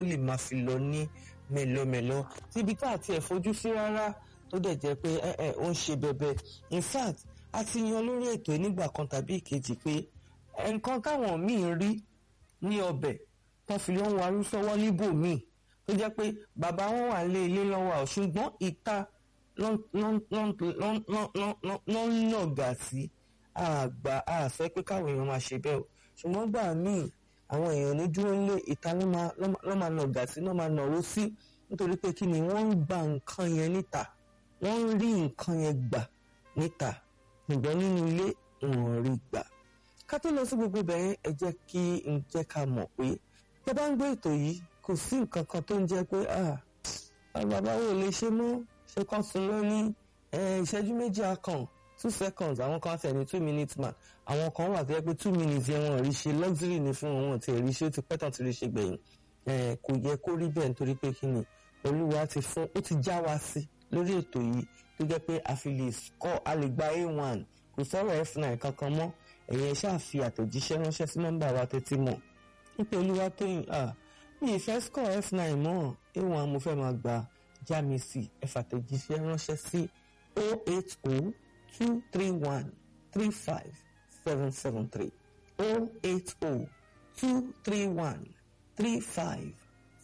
lè máa fi lọ ní mẹ́lọmẹ́lọ síbi tá àti ẹ̀ fojú sí rárá tó dẹ̀ jẹ́ pé ẹ ẹ ó ń ṣe bẹbẹ in fact a ti yan lórí ètò nígbà kan tàbí ìkejì pé nǹkan táwọn míì rí ní ọbẹ̀ tó fi lọ́ ń warú sọ́wọ́ níbòmíì tó jẹ́ pé bàbá wọn wà lé ilé lọ́wọ́ ọ̀ ṣùgbọ́n ìta ló ń nàgà sí àgbà àfẹ́ pé káwọn èèyàn máa ṣe bẹ́ẹ̀ o ṣùgbọ́n gbà míì àwọn èèyàn ní dúró lé ìta ló máa nàgà sí ló máa nàró sí nítorí pé kí ni wọ́n ń gba nǹkan yẹn níta wọ́n ń rí nǹkan yẹn gbà níta ṣùgbọ́n nínú ilé wọn rí gbà ká tó lọ sí gbogbo bẹ̀rẹ̀ ẹ jẹ́ kí n jẹ́ ká mọ̀ pé tẹ́ bá ń gbé ètò yìí kò sí nǹkan kan tó ń jẹ́ pé bàbá wo lè ṣe mọ́ ṣe kàn sùn lọ ní ìṣẹ́jú méjì akàn two seconds àwọn kan tẹ̀ ní two minutes man àwọn kan wà tó yẹ pé two minutes yẹn wọn rí ṣe luxury ni fún wọn tí rí ṣe ó ti pẹ́ tán ti rí ṣe gbẹ̀yìn kò yẹ kó rí bẹ́ẹ̀ nítorí pé kí ni olúwa ti fún ó ti já wa sí lórí ètò yìí tó jẹ́ pé a fi lè score a lè gba a1 kò sọ̀rọ̀ f9 kankan mọ́ ẹ̀yẹn ṣáà fi àtẹ̀jíṣẹ́ ránṣẹ́ sí nọ́mbà wa tẹ́tí mọ̀ nípa olúwa tóyìn mi ì fẹ́ score f9 mọ́ a1 mo fẹ́ máa gba jámi sí ẹ fàtẹ̀jíṣẹ́ ránṣẹ́ sí 080 231 35 773 080 231 35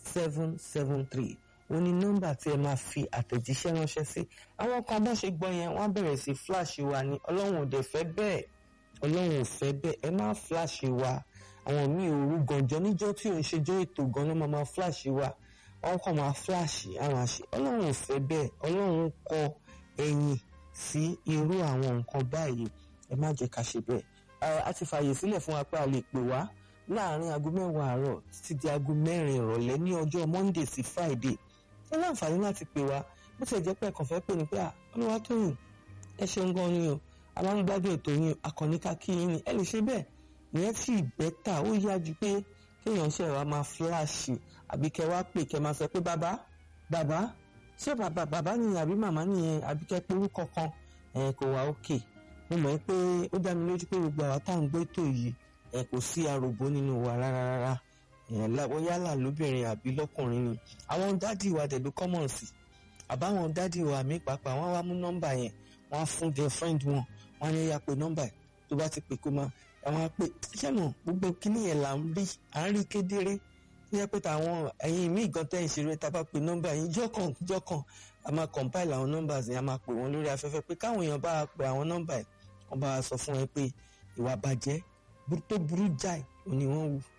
773 wọ́n ní nọ́mbà tí ẹ máa fi àtẹ̀jíṣẹ́ ránṣẹ́ sí àwọn kan bá ṣe gbọ́ yẹn wọ́n bẹ̀rẹ̀ sí fíláàṣì wa ní ọlọ́run ò dẹ̀ fẹ́ bẹ́ẹ̀ ọlọ́run ò fẹ́ bẹ́ẹ̀ ẹ má fíláàṣì wa àwọn míì òru gànjọ́ níjọ́ tí òun ṣe jọ́ ètò gan ló máa máa fíláàṣì wa wọ́n kàn máa fíláàṣì àwọn àṣẹ ọlọ́run ò fẹ́ bẹ́ẹ̀ ọlọ́run kọ ẹ̀yìn sí irú àwọn nǹkan báyìí ẹ má jẹ́ ká ṣe bẹ́ẹ̀ a ti fààyè sílẹ̀ fún wa pé a lè pè wá láàárín aago mẹ́wàá àárọ̀ títí di aago mẹ́rin ìrọ̀lẹ́ ní ọjọ́ monday sí friday ẹ láǹfààní láti pè wá bó ti jẹ́ pé ẹ̀kàn fẹ́ pè ní pé olúwa tó yìn ẹ ṣeun gan ni o a máa ń gbádùn ètò yín akọni ká kí yín ni ẹ lè ṣe bẹ́ẹ̀ ìyẹn sì bẹ́tà ó yá ju pé kéèyàn ṣe wá máa fíláàṣì àbí kẹ wá pè kẹ máa sọ pé bàbá bàbá ṣé bàbá bàbá nìyẹn àbí màmá nìyẹn àbí kẹ pé orúkọ kan ẹ kò wá òkè mo mọ̀ pé ó dá mi lójú pé gbogbo àwa tá à ń gbé ètò yìí ẹ kò sí aròbó nínú wa rárá rárá ẹ̀ẹ́n yálà lóbìnrin àbí lọ́kùnrin ni àwọn dádì wa dẹ̀ ló kọ́mọ̀ sí àbáwọn dádì wa mí pàápàá wọ́n wá mú nọ́mbà yẹn wọ́n á fún their friend wọn wọ́n á ní ya pé nọ́mbà ẹ̀ tó bá ti pè kó máa àwọn á pè ṣẹ́nà gbogbo kíní yẹn là ń rí à ń rí kedere tó yẹ pé táwọn ẹ̀yin míì gan tẹ́ ìṣeré tá a bá pè nọ́mbà yẹn jọ́kàn jọ́kàn a máa compile àwọn nọ́mbà yẹn a máa pè wọ́n lórí afẹ́fẹ́ pé káwọn èèyàn bá pè àwọn nọ́mbà yẹn wọ́n bá sọ fún wọn pé ìwà bàjẹ́ tó burú jáì òní wọ́n wù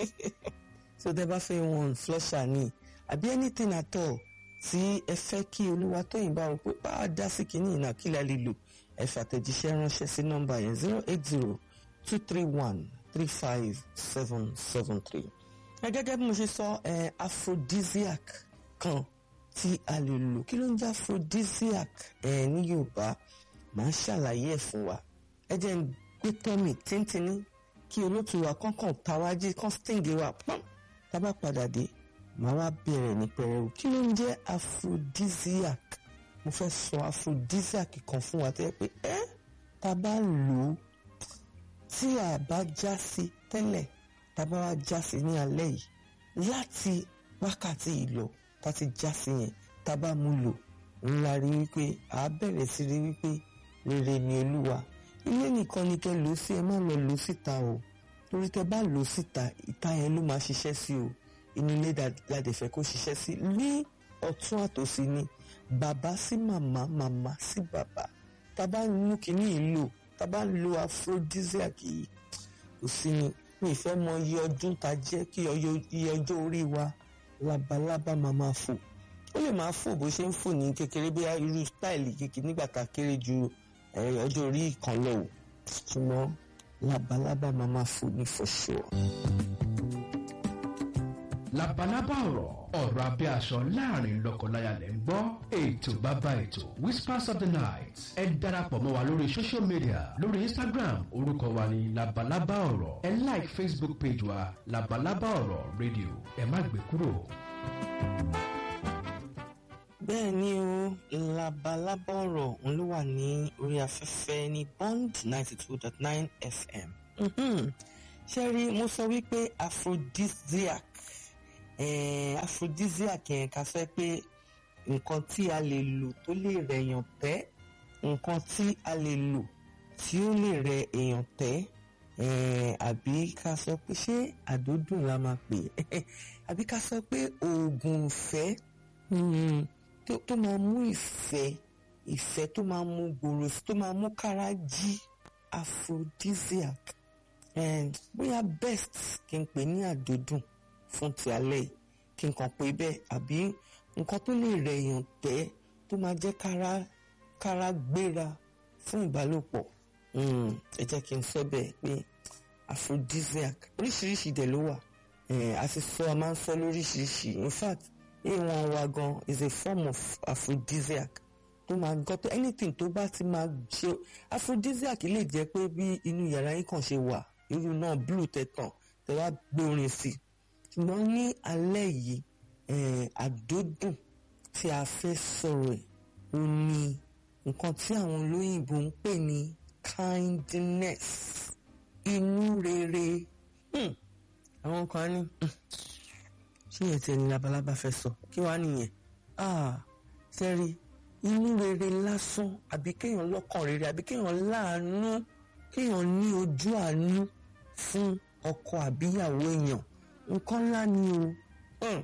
so tẹ bá fẹ́ wọn flusher ni àbí anything at all tí ẹ fẹ́ kí olúwa tóyìn bá wọn pé bá a dá sí kínní ìnà kí la lè lò ẹ fàtẹ̀jíṣẹ́ ránṣẹ́ sí nọ́mbà yẹn zero eight zero two three one three five seven seven three. ẹ gẹ́gẹ́ bí mo ṣe sọ ẹ aphrodisiac kan tí a lè lò kí ló ń jẹ́ aphrodisiac ẹ ní yorùbá màá ṣàlàyé ẹ̀ fún wa ẹ jẹ́ ń gbé tọ́mì tíntìní kí olótùú wa kọ́kàn tàwájí kan sting wa pọ́n tábà padà dé màá wá bẹ̀rẹ̀ ní pẹrẹwu kí ló ń jẹ́ aphrodisiac mo fẹ́ sọ aphrodisiac kan fún wa tẹ́ pé ẹ́ tá a bá lò ó tí a bá já sí tẹ́lẹ̀ tá a bá wá já sí ní alẹ́ yìí láti wákàtí ìlọ tá a ti já sí yẹn tá a bá mú lò ńlá rí wípé a bẹ̀rẹ̀ sí rí wípé rere ni olúwa ilé nìkan ni kẹ́ lò ó sí ẹ má lọ lò ó síta o torí tẹ́ bá lò ó síta ìta yẹn ló máa ṣiṣẹ́ sí o inú ilé dáadé fẹ́ kó ṣiṣẹ́ sí ní ọ̀tún àtòsí ni bàbá sí màmá màmá sí bàbá tá a bá mú kínní yìí lò tá a bá lo aphrodisiac yìí kò sí ni mi ì fẹ́ mọ iye ọdún tá a jẹ́ kí iye ọjọ́ orí wa labalábá máa máa fò ó lè máa fò bó ṣe ń fò ní kékeré bí irú stáìlì kékeré nígbà tá a kéré ju ọjọ́ orí kan lọ o ṣùgbọ́n labalábá máa máa fò ní for sure. labalábá ọ̀rọ̀ ọ̀rọ̀ abẹ́ aṣọ láàrin lọ́kọláya lẹ́ ń gbọ́ ètò bàbá ètò whispers of the night ẹ darapọ̀ mọ́ wa lórí social media lórí instagram orúkọ wa ní labalábá ọ̀rọ̀ ẹ like facebook page wa labalábá ọ̀rọ̀ radio ẹ má gbé kúrò. bẹ́ẹ̀ ni o labalábá ọ̀rọ̀ òun ló wà ní orí afẹ́fẹ́ ní bond ninety two dot nine fm. ṣé rí mo sọ wípé aphrodisiac eh, aphrodisiac yẹn ká sọ pé nǹkan tí a lè lò tó lè rẹ̀yàn tẹ́ nǹkan tí a lè lò tí ó lè rẹ èèyàn tẹ́ eh, àbí ká sọ pé ṣé àdódùn la máa pè é àbí ká sọ pé oògùn ìfẹ́ mm, tó, tó máa mú ìfẹ́ ìfẹ́ tó máa mú gbòòrò sí tó máa mú kára jí aphrodisiac eh, bóyá best kí n pè ní àdódùn fún ti alẹ́ yìí kí n kàn pé bẹ́ẹ̀ àbí nǹkan tó lè rẹ̀ èèyàn tẹ́ tó máa jẹ́ kára kára gbéra fún ìbálòpọ̀ Mm, ẹ jẹ́ kí n sọ bẹ́ẹ̀ pé aphrodisiac oríṣiríṣi dẹ̀ ló wà Eh, a ti sọ a máa ń sọ lóríṣiríṣi in fact a1 wa gan is a form of aphrodisiac tó máa gbọ́ tó anything tó bá ti máa ṣe aphrodisiac lè jẹ́ pé bí inú yàrá yín kàn ṣe wà irú náà blue tẹ̀tàn tẹ wá gbórin sí i ṣùgbọ́n ní alẹ́ yìí eh, àdódùn tí a fẹ́ sọ̀rọ̀ ẹ̀ ó ní nǹkan tí àwọn olóyìnbó ń pè ní kindness inú rere hmm. àwọn kan á ní "Hmm, ṣé yẹn tiẹ̀ ní labalábá fẹ́ sọ kí wàá nìyẹn ah sẹ́rí inú rere lásán àbí kéèyàn lọ́kàn rere àbí kéèyàn láàánú kéèyàn ní ojú àánú fún ọkọ àbíyàwó èèyàn nǹkan ńlá ni o Hmm.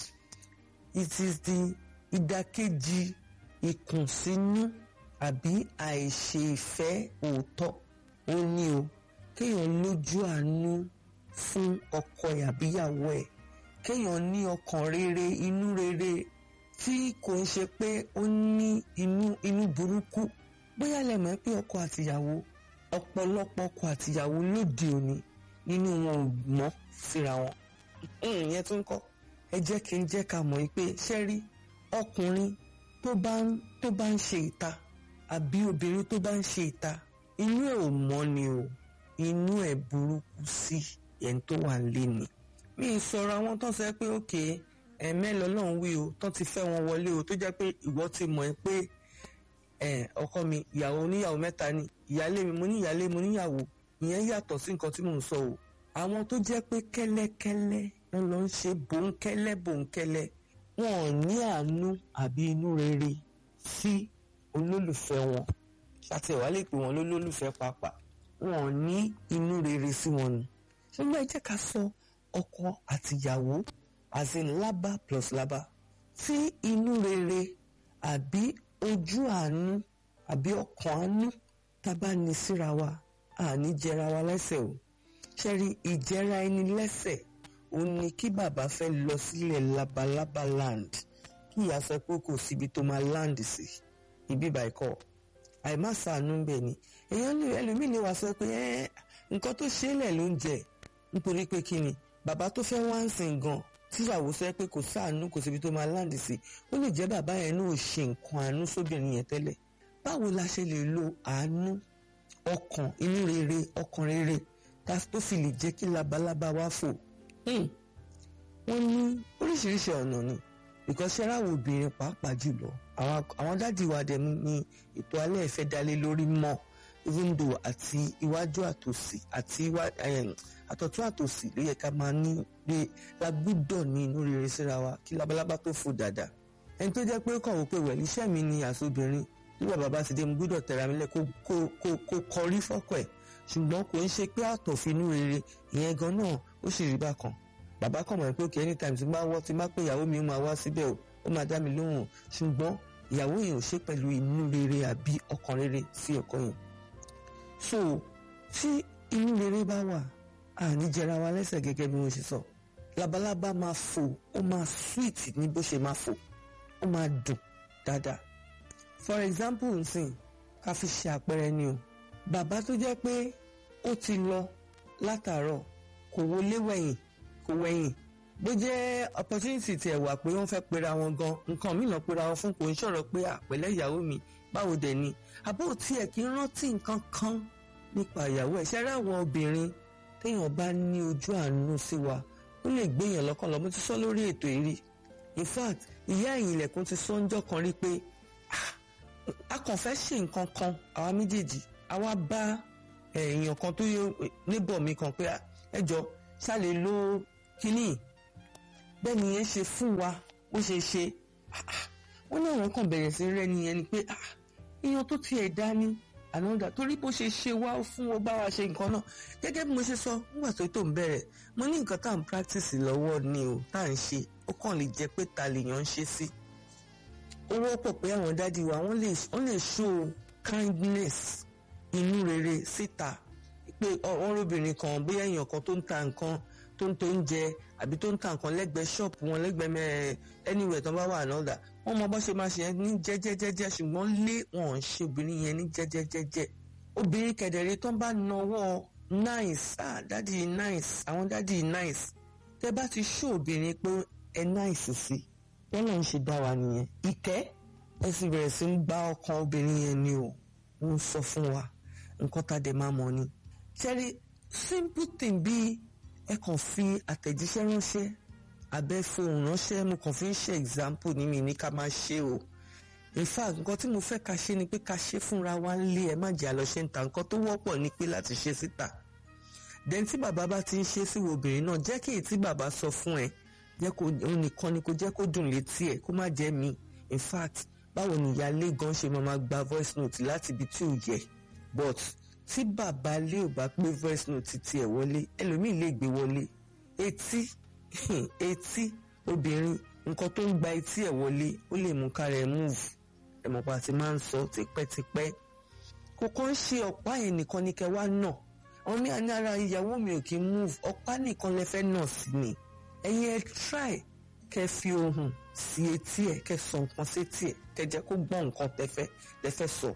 it is the ìdàkejì ìkùnsínú àbí àìṣe ìfẹ́ òótọ́ ó ní o kéèyàn lójú àánú fún ọkọ ẹ̀ àbíyàwó ẹ̀ kéèyàn ní ọkàn rere inú rere tí kò ń ṣe pé ó ní inú inú burúkú bóyá lè mọ̀ pé ọkọ àtìyàwó ọ̀pọ̀lọpọ̀ ọkọ àtìyàwó lóde òní nínú wọn ò mọ́ síra wọn ìyẹn tó ń kọ́ ẹ jẹ́ kí n jẹ́ ká mọ̀ pé ṣẹ́rí ọkùnrin tó bá ń tó bá ń ṣe ìta àbí obìnrin tó bá ń ṣe ìta inú ẹ̀ ò mọ́ ni o inú ẹ̀ burúkú sí ẹni tó wà lé ni. mi ì sọ̀rọ̀ àwọn tó ń sọ pé òkè ẹ̀mẹ́lọ lọ́hùn wí o tó ti fẹ́ wọn wọlé o tó jẹ́ pé ìwọ ti mọ̀ ẹ́ pé ẹ̀ ọkọ mi ìyàwó oníyàwó mẹ́ta ni ìyálé mi mo ní ìyálé mo níyàwó ìyẹn yàtọ̀ sí nǹkan tí mò ń sọ o àwọn tó jẹ́ pé kẹ́lẹ́kẹ́lẹ́ wọn lọ ń ṣe bòńkẹ́lẹ́ bòńkẹ́lẹ́ wọn ò ní àánú àbí inú rere sí olólùfẹ́ wọn àti ẹ̀wá lè pè wọ́n lólólùfẹ́ pàápàá wọn ò ní inú rere sí wọn ni ṣùgbọ́n ẹ jẹ́ ká sọ ọkọ àtìyàwó as in lábá plus lábá tí inú rere àbí ojú àánú àbí ọkàn àánú tá a bá ní síra wa àní jẹra wa lẹ́sẹ̀ o ṣẹ́rí ìjẹra ẹni lẹ́sẹ̀ ó ní kí bàbá fẹ́ lọ sílẹ̀ labalábá land kí ìyá sọ pé kò síbi tó máa land sí ibi bàìkọ́ àìmásàánú ń bẹ̀ ni èèyàn lè ẹlòmíì lè wá sọ pé ẹ́ nǹkan tó ṣe é lẹ̀ ló ń jẹ nítorí pé kí ni bàbá tó fẹ́ wá ń sìn gan tíyàwó sọ pé kò sáànú kò síbi tó máa land sí ó lè jẹ́ bàbá yẹn náà ò ṣe nǹkan àánú sóbìnrin yẹn tẹ́lẹ̀ báwo la ṣe lè lo àánú ọkàn inú rere ọkàn rere tó fi lè jẹ́ kí labalábá wá fò wọ́n ní oríṣiríṣi ọ̀nà ni because ṣẹ́ra àwọn obìnrin pàápàá jùlọ àwọn dádì wa dẹ̀ ní ètò alẹ́ ìfẹ́ dalé lórí mọ́ even though àti iwájú àtòsí àti àtọ̀tún àtòsí ló yẹ ká máa ní pé lágbúdọ̀ ní inú rere síra wa kí labalábá tó fò dáadáa ẹni tó jẹ́ pé kàn wò pé wẹ̀lú iṣẹ́ mi ni àsobìnrin tí bàbá bá ti dé mo gbúdọ̀ tẹ̀ra mi lẹ̀ kó kọrí fọ́kọ̀ ẹ̀ ṣùgbọ́n kò ń ṣe pé àtọ̀finú rere ìyẹn gan náà ó sì rí bákan bàbá kàn mọ̀ pé òkè anytime tí máa wọ́ tí máa pé ìyàwó mi máa wá síbẹ̀ o ó máa dá mi lóhùn ṣùgbọ́n ìyàwó yẹn ò ṣe pẹ̀lú inú rere àbí ọkàn rere sí ọkọ yẹn so tí inú rere bá wà àní jẹra wa lẹ́sẹ̀ gẹ́gẹ́ bí wọ́n ṣe sọ labalábá máa fò ó máa sweet ní bó ṣe máa fò ó máa dùn dáadáa for example nsìn ká fi ṣe àpẹẹrẹ ni o bàbá tó jẹ́ pé ó ti lọ látàárọ̀ kò wọlé wẹ̀yìn kò wẹ̀yìn bó jẹ́ opportunity tiẹ̀ wà pé wọ́n fẹ́ pera wọn gan nǹkan mìíràn pera wọn fún kò ń sọ̀rọ̀ pé àpẹ̀lẹ́ ìyàwó mi báwo dẹ̀ ni àbó tiẹ̀ kí ń rántí nǹkan kan nípa ìyàwó ẹ̀ ṣẹ́rẹ́ àwọn obìnrin téèyàn bá ní ojú àánú sí wa ó lè gbéyàn lọ́kàn lọ mo ti sọ lórí ètò ìrí in fact ìyá ẹ̀yìn ilẹ̀kùn ti sọ ńjọ́ kan rí pé a kàn fẹ́ ṣe nǹkan kan àwa méjèèjì àwa bá èèyàn kan tó yẹ níbọ̀ mi kan pé ẹ jọ ṣá lè lo kínní bẹ́ẹ̀ ni yẹn ṣe fún wa bó ṣe ṣe wọ́n náà wọ́n kàn bẹ̀rẹ̀ sí rẹ́ nìyẹn ni pé èèyàn tó tiẹ̀ dá ní ànádà torí bó ṣe ṣe wá fún wọn bá wa ṣe nǹkan náà gẹ́gẹ́ bí mo ṣe sọ nígbà tó tó ń bẹ̀rẹ̀ mo ní nǹkan tá à ń practice lọ́wọ́ ni o tá à ń ṣe ó kàn lè jẹ́ pé ta lèèyàn ń ṣe sí. ó wọ́pọ̀ pé àwọn dádì wa wọ́n lè wọ́n lè show kindness inú rere síta pé wọ́n róbìnrin kan bóyá èèyàn kan tó ń ta nǹkan tó ń tó ń jẹ àbí tó ń ta nǹkan lẹ́gbẹ̀ẹ́ ṣọ́ọ̀pù wọn lẹ́gbẹ̀ẹ́ mẹ́rẹ̀ anywhere tó bá wà náà wọ́n mọ bó ṣe máa ṣe ní jẹ́jẹ́jẹ́jẹ́ ṣùgbọ́n lé wọn ò ṣe obìnrin yẹn ní jẹ́jẹ́jẹ́jẹ́ obìnrin kẹ̀dẹ̀rẹ́ tó ń bá nawọ́ nice ah dádì nice àwọn dádì nice tẹ́ bá ti ṣó obìnrin pé ẹ nice sí wọ́n náà ń ṣe dá wa nìyẹn ìkẹ́ ẹ sì bẹ̀rẹ̀ sí ń bá ọkàn obìnrin yẹn ni o ń sọ fún wa nǹkan tá a dẹ̀ máa mọ̀ ni ṣẹ́rí simple thing bíi ẹ kàn fi àtẹ̀jíṣẹ́ ránṣẹ́ abẹ́ fohùn ránṣẹ́ mo kàn fi ń ṣe example ní mi ní ká máa ṣe o in fact nǹkan tí mo fẹ́ ká ṣe ni pé ká ṣe fúnra wa ń lé ẹ má jẹ́ àlọ́ ṣe ń ta nǹkan tó wọ́pọ̀ ni pé láti ṣe síta then tí bàbá bá ti ń ṣe sí obìnrin náà jẹ́ kí èyí tí bàbá sọ fún ẹ jẹ́ kó òun nìkan ni kó jẹ́ kó dùn létí ẹ kó má jẹ́ mi in fact báwo ni ìyáálé gan ṣe máa gba voice note láti ibi tí ò yẹ but tí bàbá lé ò bá pé voice note tiẹ̀ wọlé ẹlòmíì lè gbé wọlé etí etí obìnrin nǹkan tó ń gba etí ẹ̀ wọlé ó lè mú kára ẹ̀ move ẹ̀mọ̀pá ti máa ń sọ tipẹ́tipẹ́ kò kàn ń ṣe ọ̀pá yẹn nìkan ni kẹ́ wá nà àwọn mí àní ara ìyàwó mi ò kí ń move ọ̀pá nìkan lẹ fẹ́ nà sí ni ẹ̀yin ẹ try kẹ́ fi ohùn sí etí ẹ̀ kẹ́ sọ nǹkan sí etí ẹ̀ kẹ́ jẹ́ kó gbọ́ nǹkan tẹ́fẹ́ tẹ́fẹ́ sọ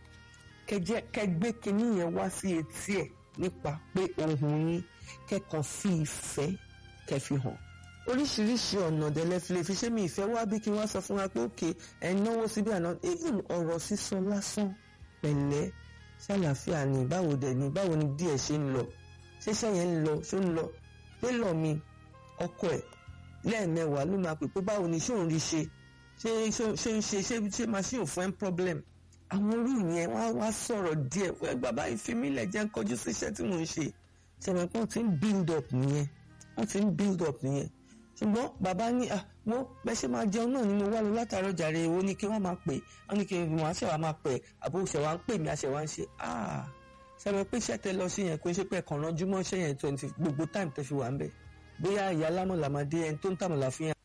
kẹ́ gbé kinní yẹn wá sí etí ẹ̀ nípa pé ohùn yín kẹ́kàn fi ìfẹ́ kẹ́ fi hàn oríṣiríṣi ọ̀nà dẹ̀lẹ́ fi lè fi ṣé mi ìfẹ́ wá bí kí wọ́n sọ fún wa pé òkè ẹ̀ náwó síbí àná even ọ̀rọ̀ sísọ lásán pẹ̀lẹ́ ṣàlàáfíà ni báwo dẹ̀ ni báwo ni díẹ̀ ṣe ń lọ ṣéṣẹ́ yẹn ń lọ ṣó ń lọ télọ̀ mi ọkọ ẹ̀ lẹ́ẹ̀mẹwàá ló máa pè pé báwo ni ṣé òun rí ṣe ṣé ṣé ń ṣe ṣé ṣé machine fún ẹ̀ problem àwọn orí yẹn wá wá sọ̀rọ̀ díẹ̀ wẹ́n bàbá ìfimílẹ̀ jẹ́ ń kọjú sí iṣẹ́ tí mò ń ṣe ṣẹ̀mẹ̀pọ̀ ti ń build up nìyẹn wọ́n ti ń build up nìyẹn ṣùgbọ́n bàbá ní mo bẹ́ẹ̀ ṣe máa jẹun náà ni mo wá lọ látàárọ̀ jàre èwo ni kí wọ́n máa pè wọ́n ní kí wọ́n á ṣẹ̀wá máa pè àbò ṣẹ̀wá ń pè mí àṣẹ̀wá ń ṣe ṣẹ̀mẹ̀ pé iṣẹ́ tẹ lọ sí yẹn kó ṣe pé ẹ̀kan ránjú mọ́ iṣẹ́ yẹn twenty gbogbo time tẹ fi wà ń bẹ̀ bóyá ìyá lámọ̀lá máa dé ẹni tó ń tàmọ̀lá fi hàn.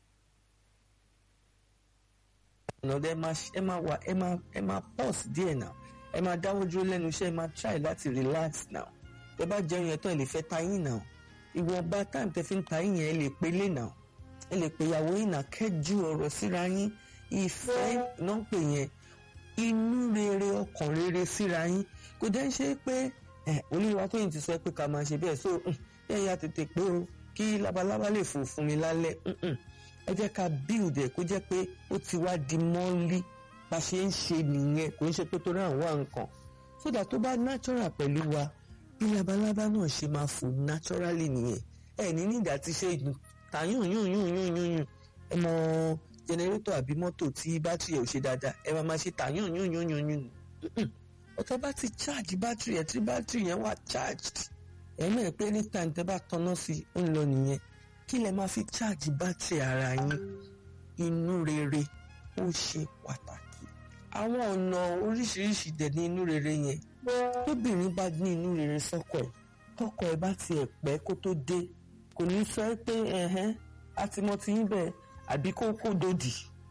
ọ̀nà ẹ máa wà ẹ máa pause díẹ̀ náà ẹ máa dáwọ́ dúró lẹ́nu iṣẹ́ ẹ máa try láti relax now ẹ bá jẹun yẹn tán ẹ lè fẹ́ ta yín náà ìwọ̀nba time tẹ fi ń ta yín yẹn ẹ lè pe lé náà ẹ lè pe ìyàwó yín náà kẹ́jú ọ̀rọ̀ síra yín ìfẹ́ náà ń pè yẹn inú rere ọkàn rere síra yín kò dẹ́ ṣe pé olúwa tó yìí ti sọ pé ká máa ṣe bẹ́ẹ̀ so ẹ yà tètè pé o kí labalábá lè fò fún mi lálẹ́ ẹ jẹ́ ká build ẹ̀ kó jẹ́ pé ó ti wá di mọ́lí bá ṣe ń ṣe nìyẹn kò ń ṣe pé torí àwọn nǹkan sódà tó bá natural pẹ̀lú wa bí labalábá náà ṣe máa fò naturally nìyẹn ẹ ní nígbà tí ṣe ta yún yún yún yún yún yún ẹ mọ jẹnẹrétọ̀ àbí mọ́tò tí bátìrì ẹ̀ ò ṣe dáadáa ẹ máa máa ṣe ta yún yún yún yún yún ọ̀tọ̀ bá ti charge bátìrì ẹ̀ tí bátìrì yẹn wà charged ẹ mọ̀ pé anytime tẹ́ bá tanná sí i ń lọ nìyẹn kí lẹ máa fi charge bátìrì ara yín inú rere ó ṣe pàtàkì àwọn ọ̀nà oríṣiríṣi dẹ̀ ní inú rere yẹn tóbìnrin bá ní inú rere sọ́kọ ẹ̀ tọkọ ẹ̀ bá tiẹ̀ pẹ́ kó tó dé kò ní sọ pé ẹ̀hẹ́n àti mo ti ń bẹ̀ àbí kó kó dòdì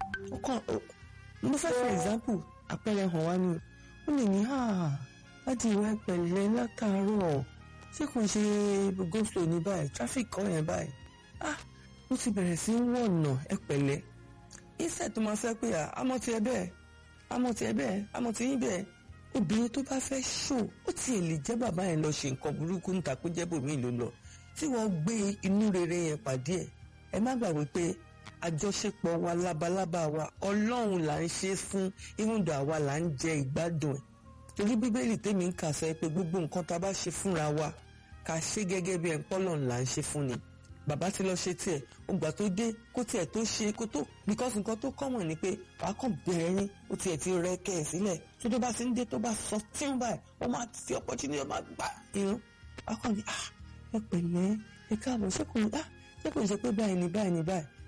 mo fẹ́ for example àpẹẹrẹ hàn wá ni ó lè ní láti ìwà ìpẹ̀lẹ́ látàárọ̀ ṣé kò ṣe go slow ní báyìí traffic kan yẹn báyìí ah mo ti bẹ̀rẹ̀ sí í wọ̀nà ẹ pẹ̀lẹ́ iṣẹ́ tó máa fẹ́ pé àmọ́ ti ẹ bẹ́ẹ̀ àmọ́ ti ẹ bẹ́ẹ̀ àmọ́ ti yín bẹ́ẹ̀ obìnrin tó bá fẹ́ ṣò ó tiẹ̀ lè jẹ́ bàbá yẹn lọ ṣe nǹkan burúkú níta kó jẹ́ bòmíì ló lọ tí wọ́n gbé inú rere yẹn pàdé ẹ̀ ẹ má gbàgbé pé àjọṣepọ̀ wa labalábá wa ọlọ́run là ń ṣe fún ìwúndò àwa là ń jẹ ìgbádùn ẹ̀ torí bíbélì tèmi ń kà sọ pé gbogbo nǹkan tá a bá ṣe fúnra wa ká ṣe gẹ́gẹ́ bí ẹ̀ ń pọ́lọ̀ là ń ṣe fún ni bàbá ti lọ ṣe tiẹ̀ ògbà tó dé kó tiẹ̀ tó ṣe kó tó because nǹkan tó kọ́mọ̀ ni pé wàá kàn bẹ̀rẹ̀ yín ó tiẹ̀ ti rẹ kẹ́ ẹ̀ sílẹ̀ tó tó bá ti ń dé tó bá sọ tí ń báyìí wọ́n máa fi opportunity wọ́n máa gbà irun wàá kàn ní ah ẹ pẹ̀lẹ́ ẹ káàbọ̀ ṣé kò ní ah ṣé kò ní ṣe pé báyìí ni báyìí ni báyìí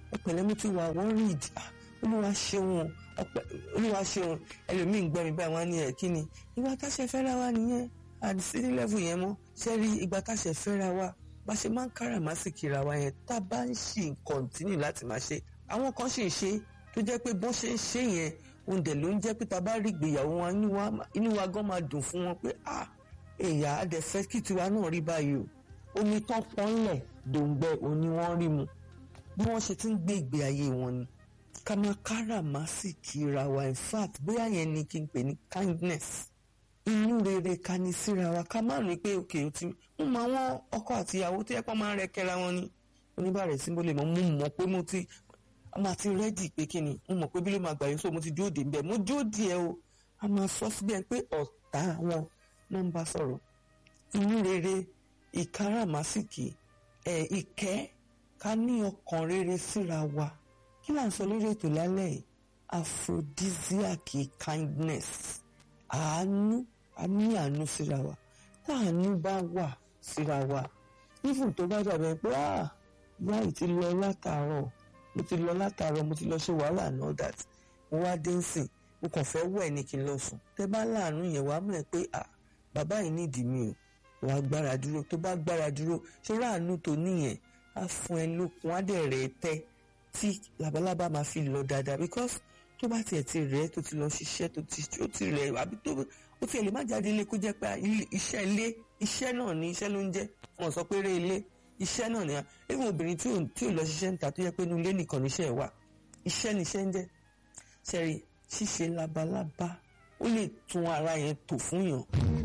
ọ̀pẹ̀lẹ́ mo ti wà wọ́n rí ìdí olúwa ṣeun ọpẹ́ olúwa ṣeun ẹlòmíín gbọ́ mi báyìí wọ́n á ní ẹ̀ kí ni ìgbà táṣẹ fẹ́ra wa nìyẹn àdìsí ní lẹ́fù yẹn mọ́ ṣe rí ìgbà táṣẹ fẹ́ra wa bá ṣe máa ń káràmásìkì ra wa yẹn tá a bá ń ṣì kọ̀ǹtínì láti máa ṣe àwọn kan sì ń ṣe tó jẹ́ pé bọ́n ṣe ń ṣe yẹn òun dẹ̀ ló ń jẹ́ pé tá a bá rí ìgbéyàwó wọn inú wa gan máa dùn fún wọn pé ah èyà á dẹ̀ fẹ́ kí tiwa náà rí báyìí o omi tán pọ́nlẹ̀ dòǹgbẹ òní wọ́n rí mu bí wọ́n ṣe ti ń gbé ìgbé ayé wọn ni ká máa káràmásìkì ra wa in fact bóyá yẹn ni kí n pè ní kindness inú rere ká ní síra wa ká má rí pé òkè ó ti ń mọ àwọn ọkọ àti ìyàwó tó yẹ pé wọ́n máa ń rẹ kẹra wọn ni oníbàárẹ̀ sí mo lè mọ mo mọ̀ pé mo ti a máa ti rẹ́dì pé kí ni mo mọ̀ pé bí ló máa gbà yín so mo ti dúró dé nbẹ̀ mo dúró díẹ̀ o a máa sọ síbẹ̀ pé ọ̀tá wọn ló ń bá sọ̀rọ̀ inú rere ìkáràmásìkì ẹ̀ ìkẹ́ ká ní ọkàn rere síra wa kí là ń sọ lórí ètò lálẹ́ yìí aphrodisiac kindness àánú a ní àánú síra wa tá àánú bá wà síra wa even tó bá dàbẹ̀ pé ah ìyá yìí ti lọ látàárọ̀ mo ti lọ látàárọ̀ mo ti lọ ṣe wàhálà and all that mo wá dé nsìn mo kàn fẹ́ wẹ̀ ní kí n lọ sùn tẹ bá láàánú yẹn wàá mọ̀ pé ah bàbá yìí nídìí mi o wàá gbára dúró tó bá gbára dúró ṣé láàánú tó níyẹn á fún ẹ lókun á dẹ̀ rẹ̀ tẹ́ tí labalábá máa fi lọ dáadáa because tó bá tiẹ̀ ti rẹ̀ tó ti lọ ṣiṣẹ́ tó ti ó ti rẹ̀ àbí tó ó tiẹ̀ lè má jáde ilé kó jẹ́ pé iṣẹ́ ilé iṣẹ́ náà ni iṣẹ́ ló ń jẹ́ wọn sọ pé eré ilé iṣẹ́ náà ni even obìnrin tí ò tí ò lọ ṣiṣẹ́ níta tó yẹ pé inú ilé nìkan níṣẹ́ wà iṣẹ́ níṣẹ́ ń jẹ́ ṣẹ́rí ṣíṣe labalábá ó lè tún ara yẹn tò fún yàn